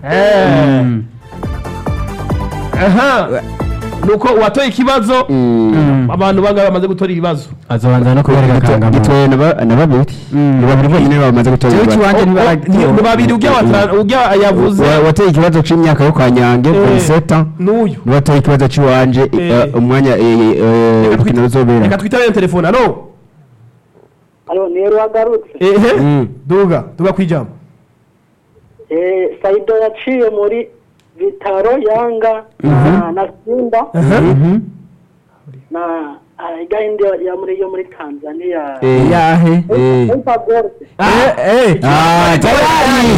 Eh. Mm. aha nuko uwatoye ikibazo abantu bangaba bamaze gutora ibibazo azobanza no kubereka kangamuntu gitoye na ba- na babiri Mm. ni babiri bonyine bamaze gutora Jewe ibibazo. ikiwanje Oh, oh, ntibaragitora. ni babiri ujya wata- ujya yavuze Wa- wateye ikibazo c'imyaka yo kwa nyange Eh, poliseta n'uyu niwatoye ikibazo c'iwanje Eh. eh, umwanya eh, eh, Reka urukino twita- ruzobera reka twitabe telefone alo Alo, ni wagarutse. ehe Mm. duga duga kwijambo Eh, Saido yaciye muri Vitaro Yanga na, na Simba Mhm. na ah, igahindi ya muri yo muri Tanzania. Eh, yahe eh. Simba Gold. Ah, tayari.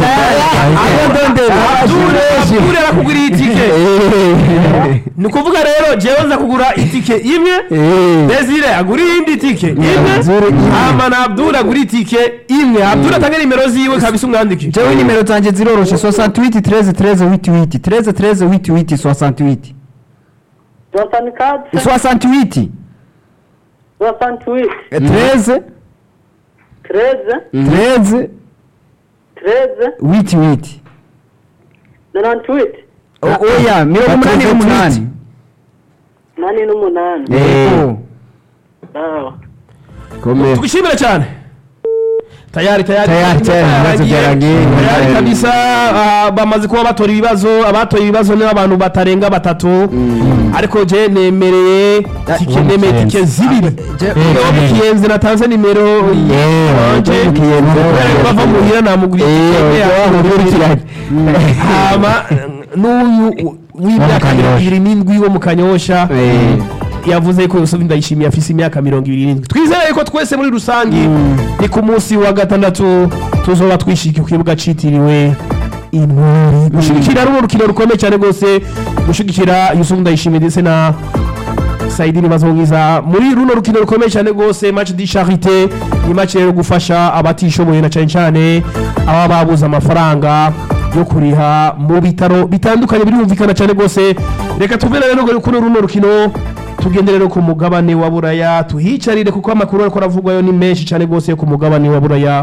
Abdul Abdul arakuguriye itike Eh. ni ukuvuga rero jewe nza kugura itike imwe Eh. Desire agura iyindi tike imwe Zuri imwe. hama na Abdul agura itike imwe Abdul atange nimero ziwe kabisa umwandike jewe nimero zanje ziroroshe 68 13 13 88 13 13 88 68 Johnson Cards. 68 Johnson Tweet. 13 13 13 13 88 na tweet. O- oya mirongo umunani n'umunani Nani n'umunani. Eh. Oh. Sawa. Komera. tugishimire cyane tayari tayari Tayari, tayari, ibibazo byaragiye. tayari kabisa ah, bamaze kuba batora ibibazo abatoye ibibazo ni abantu batarenga batatu ariko je nemereye tike uwo nemeye mukiyenzi. tike zibiri Je- uwo mukiyenzi natanze nimero wanje uwo mukiyenzi. kubera ko bava muhira namuguriye Eh, itike oya, yako. wamukurikiranye. hama n'uyu w'imyaka Kanyosha. mirongo ibiri n'indwi wo mu kanyosha Eh. yavuze ko Yusufu Ndayishimiye afise imyaka mirongo ibiri n'indwi twizeye ko twese muri rusangi ni ku munsi wa gatandatu tuzoba twishiki ku kibuga citiriwe intwari gushigikira runo rukino rukomeye cyane rwose gushigikira Yusufu Ndayishimiye ndetse na Saidi Nibazongiza muri runo rukino rukomeye cyane rwose match di charité ni match rero gufasha abatishoboye na cyane cyane aba babuze amafaranga yo kuriha mu bitaro bitandukanye birumvikana cyane rwose reka tuve rero kuri runo rukino tugende rero ku mugabane wa buraya tuhicarire kuko amakuru ariko aravugwayo ni menshi cyane rwose yo ku mugabane wa buraya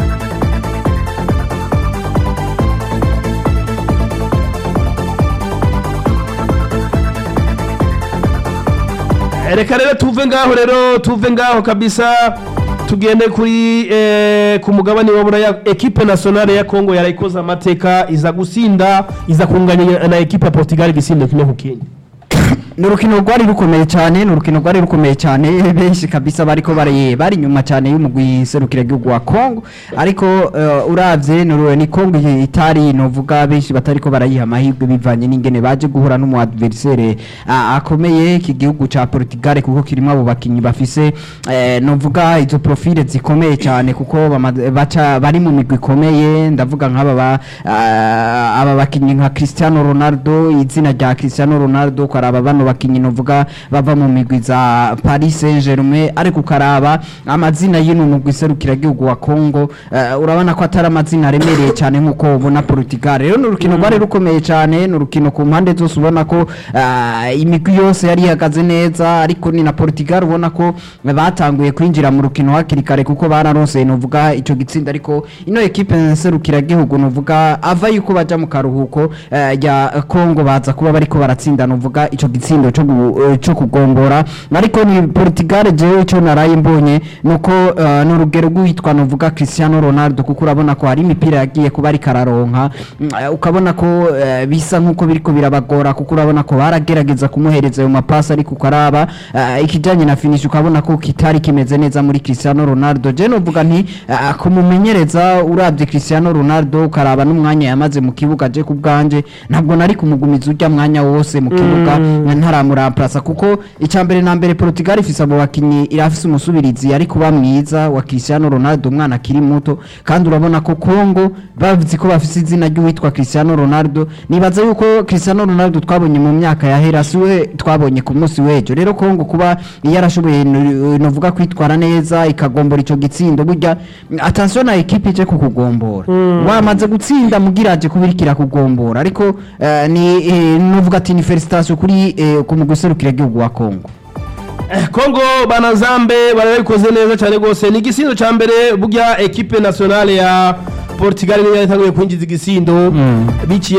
reka rero tuve ngaho rero tuve ngaho kabisa tugende kuri eh, ku mugabane wa buraya ekipe nationale ya congo yarayikoze amateka iza gusinda iza kunganya na ekipe ya portugal igisindo kimwe ku kindi ni urukino rwari rukomeye cyane ni urukino rwari rukomeye cyane benshi kabisa bariko bari bari inyuma cyane y'umugwi serukira gihugu wa Kongo ariko uh, uravye ni uru- ni Kongo itari novuga benshi batariko barayiha amahirwe bivanye n'ingene baje guhura n'umu adversaire uh, akomeye iki gihugu ca Portugal kuko kirimo abo bakinyi bafise eh, novuga izo profile zikomeye cyane kuko bama- baca bari mu migwi ikomeye ndavuga nk'aba ba uh, aba bakinyi nka Cristiano Ronaldo izina rya Cristiano Ronaldo karaba bano bakinyi novuga bava mu migwi za Paris Saint-Germain ariko ukaraba amazina y'ino mugwi serukira gihugu wa Congo uh, urabona ko atari amazina aremereye cyane nkuko ubona Portugal rero ni urukino rwari rukomeye cyane ni urukino ku mpande zose ubona ko uh, imigwi yose yari ihagaze neza ariko ni na Portugal ubona ko batanguye kwinjira mu rukino hakiri kare kuko bararose novuga ico gitsinda ariko ino ekipe serukira gihugu novuga ava yuko baja mu karuhuko eh, rya Congo baza kuba bariko baratsinda novuga ico gitsindo cyo gu- eh, cyo kugombora ariko ni Portugal jewe ico naraye mbonye nuko eh, n'urugero rwitwa novuga Cristiano Ronaldo kuko urabona ko hari imipira yagiye kuba ari kararonka Mm, eh, ukabona ko eh, bisa nkuko biriko birabagora kuko urabona ko baragerageza kumuhereza ayo mapasi ariko ukaraba eh, ikijanye na finish ukabona ko kitari kimeze neza muri Cristiano Ronaldo je novuga nti eh, kumumenyereza urabye Cristiano Ronaldo ukaraba n'umwanya yamaze mu kibuga je ku bwanje ntabwo nari kumugumiza urya mwanya wose mu kibuga ntaramurampasa kuko icambere na mbere Portugal ifise abo bakinyi irafise umusubirizi ari kuba mwiza wa Cristiano Ronaldo umwana akiri muto kandi urabona ko Congo bavuze ko bafise izina ry'uwitwa Cristiano Ronaldo nibaza yuko Cristiano Ronaldo twabonye mu myaka yahera siwe twabonye ku munsi w'ejo rero Congo kuba yarashoboye no- novuga kwitwara neza ikagombora ico gitsindo burya attention na equipe ije kukugombora wamaze gutsinda mugiraje kubirikira kugombora ariko eh, ni eh, novuga ati ni felicitation kuri eh, ku muguserukira gihugu wa Congo Eh, Kongo banazambe barabikoze neza cyane rwose ni igisindo cya mbere burya ekipe nationale ya Portugal niyo yatanguye kwinjiza igisindo biciye